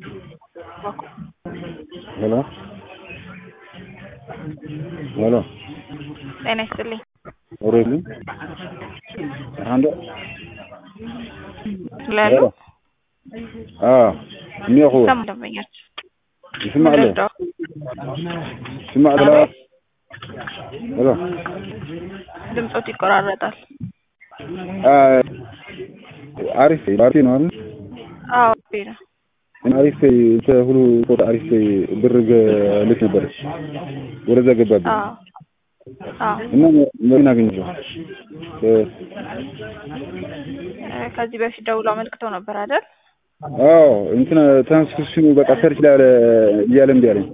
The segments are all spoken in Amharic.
ሄሎ ሄሎ ጤና ይስጥልኝ። ኦሬሊ አንደ ስላሉ አዎ የሚያውቁ ሰሙ ደንበኛች ይስማል ምንድነው? ይስማል ሄሎ ድምፆት ይቆራረጣል። አሪፍ ባርቲ ነው አይደል? አዎ ነው። አሪፍ ሁሉ ፎቶ አሪፍ ብር ልክ ነበር ወደዛ ገባብኝ አዎ አዎ እና ምን አገኘው? ከዚህ በፊት ደውሎ አመልክተው ነበር አይደል? አዎ እንትን ትራንስክሪፕሽኑ በቃ ሰርች ላይ እያለ እምቢ አለኝ።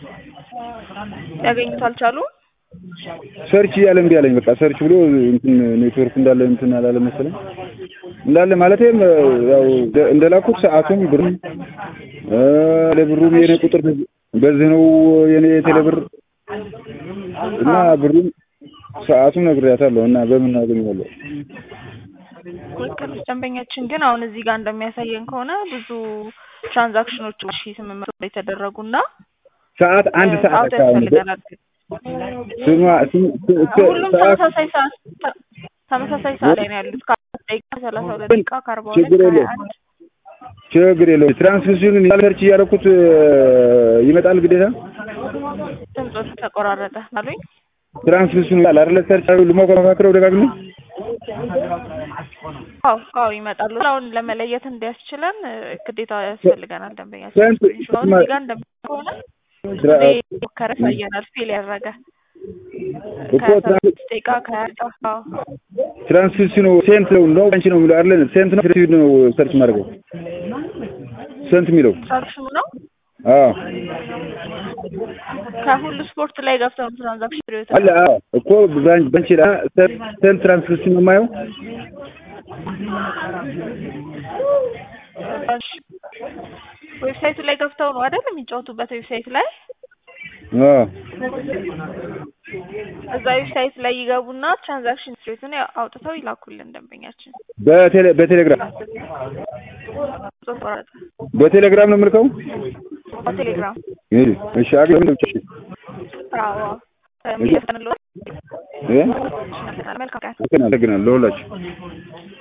ያገኙት አልቻሉም። ሰርች እያለ እምቢ አለኝ። በቃ ሰርች ብሎ እንትን ኔትወርክ እንዳለ እንትን አላለ መሰለኝ እንዳለ ማለቴም ያው እንደላኩት ሰዓቱም ብሩም ለብሩም የኔ ቁጥር በዚህ ነው የኔ ቴሌብር እና ብሩም ሰዓቱም ነግሬያታለሁ እና በምን አገኘዋለሁ? ትክክል። ደንበኛችን ግን አሁን እዚህ ጋር እንደሚያሳየን ከሆነ ብዙ ትራንዛክሽኖች ሺ ስምንት መቶ የተደረጉና ሰዓት አንድ ሰዓት ሰዓቱ አካባቢ ያስፈልገናል። ስማ ስም ሁሉም ተመሳሳይ ሰዓት ተመሳሳይ ሰዓት ላይ ነው ያሉት። ከአራት ደቂቃ ከሰላሳ ሁለት ደቂቃ ከአርባ ሁለት ችግር ከሀያ የለውም። አንድ ችግር የለውም። ትራንስክሪፕሽኑን ሰርች እያደረኩት ይመጣል ግዴታ ድምፆት ተቆራረጠ አሉኝ። ትራንስክሪፕሽኑ ይላል አይደለ? ሰርች ልሞክረው ደጋግሜ አዎ አዎ ይመጣሉ። አሁን ለመለየት እንዲያስችለን እ፣ ግዴታ ያስፈልገናል ደንበኛችን። ስንት አሁን እዚህ ጋር እንደሚ ከሆነ ትራ- ሞከረ ያሳየናል ፌል ያደረገ እኮ ከሰላሳ ትራንስ- ስድስት ደቂቃ ከሀያ ደቂቃ አዎ ትራንስክሪፕሽኑ ሴንት ነው ነው አንቺ ነው የሚለው አይደለ? ሴንት ነው ፍሪ ነው ሰርች ማድረገው ሴንት የሚለው ትራንዛክሽኑ ነው አዎ ከሁሉ ስፖርት ላይ ገብተው ነው ትራንዛክሽን ሪዮት አለ አዎ እኮ ባን- ባንቺ ላይ ሴንት ትራንስክሪፕሽን ነው የማየው ዌብሳይቱ ላይ ገብተው ነው አይደል የሚጫወቱበት ዌብሳይት ላይ አዎ እዛ ዌብሳይት ላይ ይገቡና ትራንዛክሽን ስትሬቱን አውጥተው ይላኩልን ደንበኛችን በቴሌ በቴሌግራም ጾት ቆረጠ በቴሌግራም ነው የምልከው በቴሌግራም ይሄ እሺ አገኝ ነው እሺ አዎ የሚለፈንሎ እ መልካም ቀን አመሰግናለሁ ለሁላችሁ